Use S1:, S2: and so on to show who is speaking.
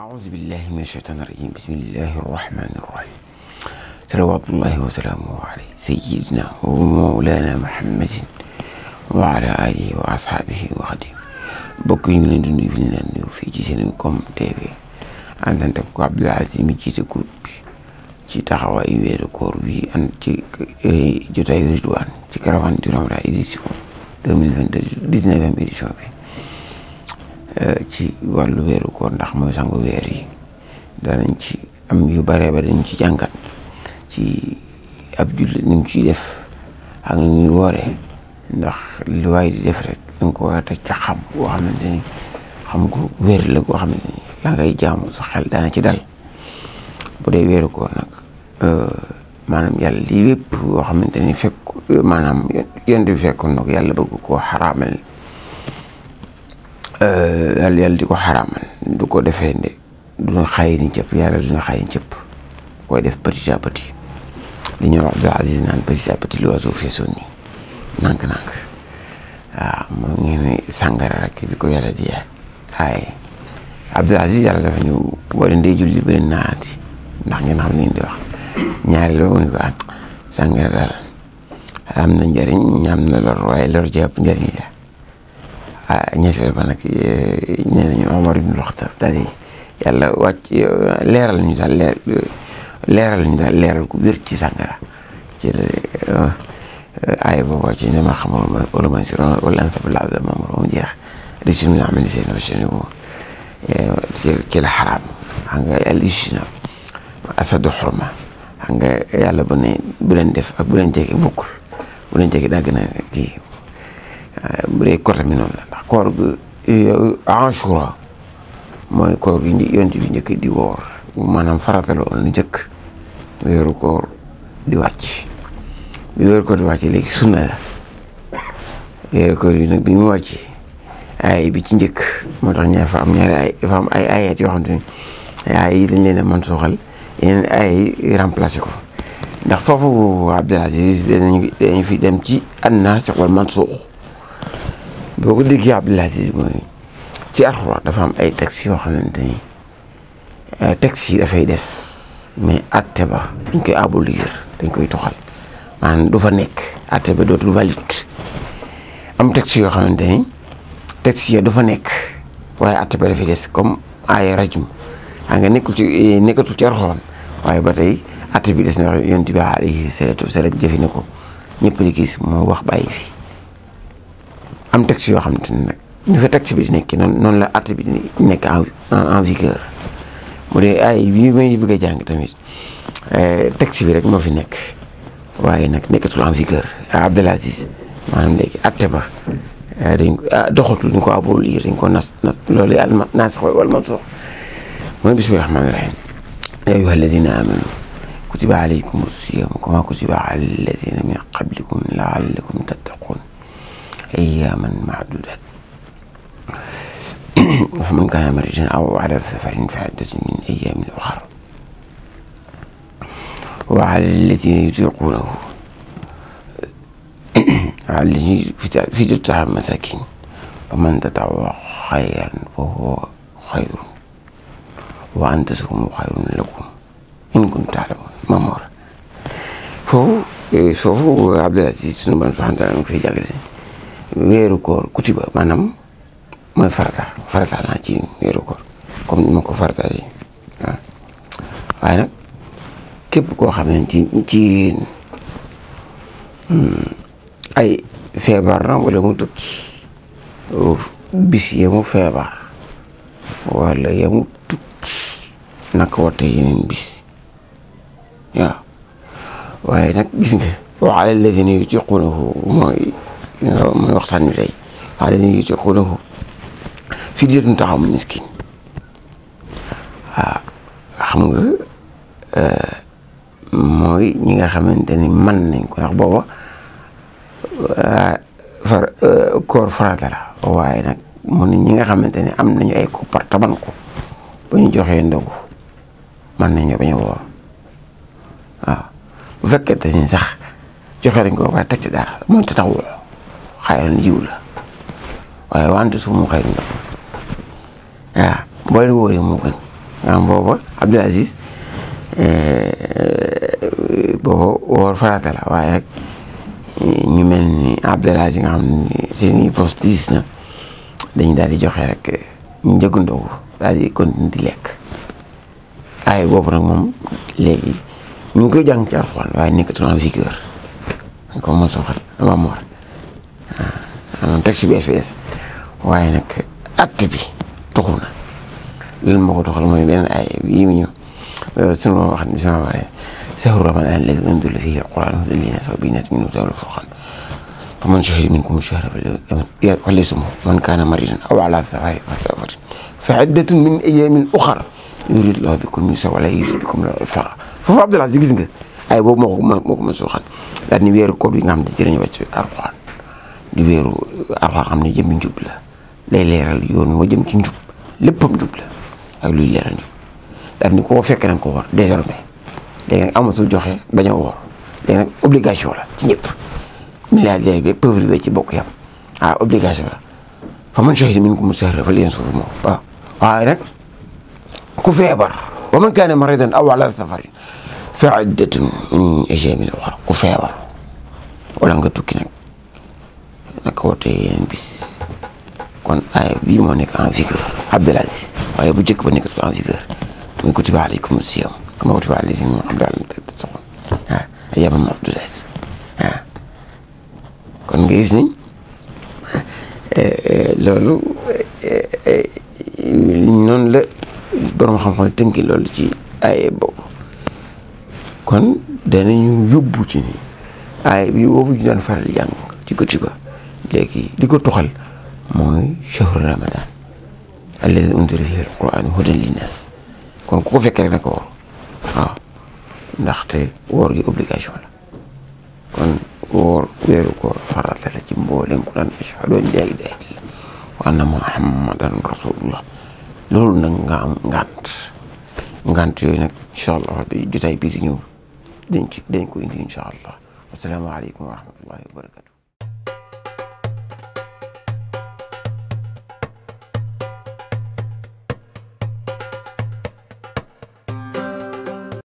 S1: أعوذ بالله من الشيطان الرجيم بسم الله الرحمن الرحيم صلوات الله وسلامه عليه سيدنا ومولانا محمد وعلى آله وأصحابه وخديم bokk ñu ngi leen di nuyu fi ñu leen nuyu fii ci Sencom TV àndante ko Abdoul Aziz mi jiite groupe bi ci taxawaayu weeru koor bi an ci jotaayu Ridwaan ci caravane du Ramadan édition deux mille vingt deux dix-neuvième édition bi ci wàllu weeru koor ndax mooy sangu weer yi danañ ci am yu bare ba dañ ci jàngat ci ab jullit ni mu ciy def ak ni muy wooree ndax lu waay di def rek danga ko war a teg ca xam boo xamante ni xam ko wér la goo xamante ni la ngay jaamu sa xel daana ci dal bu dee weeru koor nag maanaam yàlla lii yëpp boo xamante ni fekk maanaam yonent bi fekkoon na ko yàlla bëgg koo xaraamal yàlla yàlla di ko xaraamal du ko defee nde duna xayi ni cëpp yàlla duna xayi ni cëpp koy def petit à petit li ñuy wax Abdoul Aziz naan petit à petit l'oiseau fait son nid nànk-nànk waaw moom ngeen ne sàngara rek bi ko yàlla di aaye Abdoul Aziz yàlla dafa ñu boo leen dee julli ba leen naati ndax ngeen xam leen di wax ñaari la mu ne ko ah sàngara daal am na njëriñ ñaam na lor waaye lor jàpp njëriñ la ah ñetteel ba nag nee nañu Omar ibn Khattab daal di yàlla wàcc leeral ñu daal leer leeral ñu daal leeral ku wér ci sàngara ci la aaya boobu ci ne ma xamal ma wala ma si wala an fabla abda mamar moom jeex rëcc min amali seen waceni ko ci la xaraam xam nga yàlla isi na asadu xurma xam nga yàlla bu ne bu leen def ak bu leen jege bokkul bu leen jege daa gën a kii bu dee côté mi noonu la ndax koor gi Ashura mooy koor gi yonent bi njëkk di woor maanaam farata la woon lu njëkk weeru koor di wàcc bi weeru koor di wàcc léegi sunna la weeru koor yi nag bi mu wàcc ay bi ci njëkk moo tax ñaar fa am ñaari ay dafa am ay ayat yoo xam te ne ay yi dañ leen a mën suuxal yeneen ay yi remplacé ko ndax foofu Abdoul Aziz danañ dañ fi dem ci an-nasikh wal mansukh boo ko déggee Abdoul Aziz mooy ci Alxuraan dafa am ay textes yoo xamante ni textes yi dafay des mais atte ba dañ koy abolir dañ koy toxal maanaam du fa nekk atte ba dootul valide am textes yoo xamante ni textes yi du fa nekk waaye atte ba dafay des comme ay rajum xam nga nekkul ci nekkatul ci Alxuraan waaye ba tey atte bi des na yonent bi alayhi salaatu wa salaam jëfe na ko ñëpp di gis moo wax bàyyi fi am texte yoo xamante ne nag ñu fa texte bi di nekk noonu noonu la atte bi di nekk en en vigueur mu dee ay bii may bëgg a jàng tamit texte bi rek moo fi nekk waaye nag nekkatul en vigueur Abdoul Aziz maanaam léegi atte ba dañ ko doxatul ñu ko abolir dañ ko nas nas loolu yàlla naasix wal mansuux mooy bismillahi rahmaani rahim yaa ayyuha alladina amanu kutiba alaykum siyaamu kama kutiba ala alladina min qablikum laallakum tattaqun أياما معدودات فمن كان مريضا أو على سفر فعدة من أيام أخرى وعلى الذين يطيقونه على الذين في تطعام مساكين فمن تطوع خيرا فهو خير وأن تصوموا خير لكم إن كنتم تعلمون مامور فهو فهو عبد العزيز سبحانه وتعالى في جاكرين weeru koor kutiba maanaam mooy farata farata naa ci weeru koor comme ni ma ko farataalee waaw waaye nag képp koo xam ne ci ci ay feebar na wala mu tukki bis ya mu feebar wala ya mu tukki naka wate yeneen bis waaw waaye nag gis nga wa ala alladina yutiqunahu mooy mooy waxtaan wi tey waaye dañuy yutiquunahu fidyatun ta'aamu miskiin waaw xam nga mooy ñi nga xamante ni mën nañ ko ndax booba far koor farata la waaye nag mu ne ñi nga xamante ni am nañu ay koppar taban ko ba ñu joxee ndogu mën nañoo bañ a woor waaw bu fekkente ni sax joxe nañ ko ba pare teg ci dara mooy tatawwu xayran jiw la waaye wante su mu xayru la waaw boo leen wóoree moo gën nga xam booba Abdul Aziz booba woor farata la waaye nag ñu mel ni Abdul Aziz nga xam ne seen i poste diis na dañu daal di joxe rek ñu njëgu ndogu daal di continuer di lekk ay boobu nag moom léegi ñu ngi koy jàng ci Alxuraan waaye nekkatul en vigueur ko mos a waxal waa Mor waaw texte bi FS waaye nag acte bi tuxu na lan moo ko tuxal mooy beneen ay yii mu ñëw sunu wax ni sama waree sahru ramadan alladi unzila fihi alquran hudan linnaasi wa bayyinatin minhu hudan wal furqan faman shahida minkum shahra falyasumhu man kaana maridan aw ala safarin fa iddatun min ayyamin ukhar yuridu llahu bikum al-yusra wa la yuridu bikum al-usra foofu Abdul Aziz gis nga ay boobu moo ko moo ko mos a waxal daal ni weeru koor bi nga xam ne ci lañu wàcc alquran di weeru alquran xam ne jëmmi njub la day leeral yoon moo jëm ci njub léppam njub la ak luy leeral njub daal ni koo fekk nag ko war désormais léegi nag amatul joxe bañ a woor léegi nag obligation la ci ñëpp milliardaire bi pauvre bi ci bokk yam ah obligation la fa man shahida minkum shahra falyasumhu moom waaw waaye nag ku feebar wa man kaana maridan aw ala safarin fa iddatun min ayaamin uxra ku feebar wala nga tukki nag naka wootee yeneen bis kon aaya bii moo nekk en vigueur Abdul Aziz waaye bu njëkk ba nekkatul en vigueur muy kutiba alaykum siyam kama kutiba ala lazina min qablikum la'allakum tattaqun ah ayyaaman ma'duudaat ah kon nga gis ni loolu noonu la borom xam-xam tënki loolu ci aaya boobu kon danañu yóbbu ci ni aaya bi boobu ñu daan faral jàng ci kutiba léegi li ko tuxal mooy shahru ramadan alladi unzila fihi alquran hudan linnas kon ku ko fekkee rek na ko woor waaw ndaxte woor gi obligation la kon woor weeru koor farata la ci mboolem ku daan ashhadu an laa ilaaha illallah wa anna muhammadan rasulullah loolu nag nga am ngant ngant yooyu nag incha allah bi jotaay bii di ñëw dañ ci dañ ko indi incha allah wasalaamaaleykum wa rahmatullahi wa barakatu